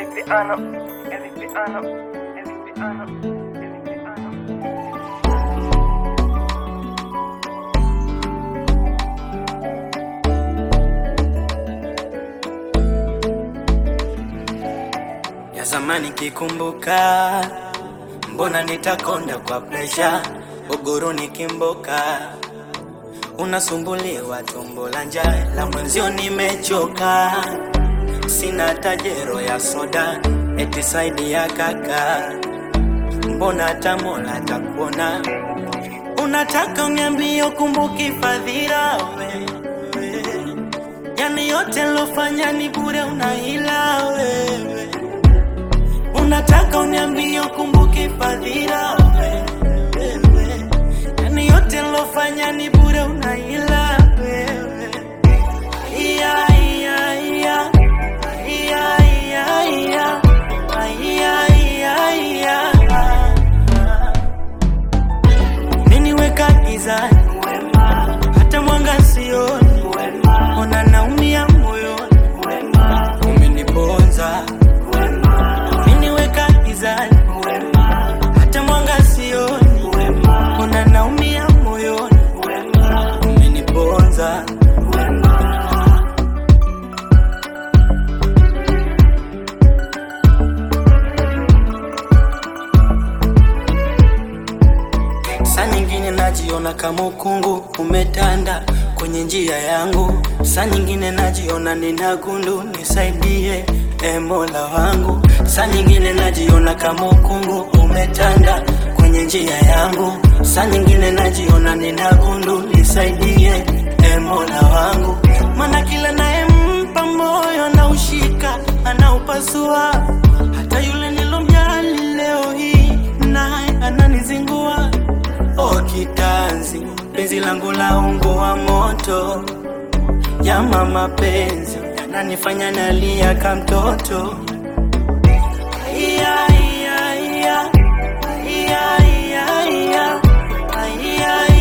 Every piano, every piano, every piano, every piano. ya zamani kikumbuka, mbona nitakonda kwa presha, uguru nikimboka, unasumbuliwa tumbo la njaa, la mwenzio nimechoka, sina tajero ya soda, eti saidi ya kaka, mbona hata Mola atakuona, unataka uniambie ukumbuki fadhila wewe, yani yote lofanya ni bure, unahila wewe Unataka uniambie ukumbuke fadhila wewe, yani yote nilofanya ni bure, unaila wewe. Iya, iya, iya. Iya, iya, iya. Iya, iya, iya. Nini weka gizani, hata mwanga sioni, ona naumia moyoni, umeniponza umeniweka gizani, hata mwanga sioni, ona naumia moyoni, umeniponza Saa nyingine najiona kama ukungu umetanda kwenye njia yangu, saa nyingine najiona nina gundu, nisaidie e Mola wangu. Saa nyingine najiona kama ukungu umetanda kwenye njia yangu, saa nyingine najiona nina gundu, nisaidie e Mola wangu, maana kila nayempa moyo anaushika, anaupasua, hata yule nilomjali leo hii naye ananizingua. O kitanzi, penzi langu la ungo wa moto, yama mapenzi yananifanya nalia ka mtoto. Iya, iya, iya. Iya, iya, iya. Iya,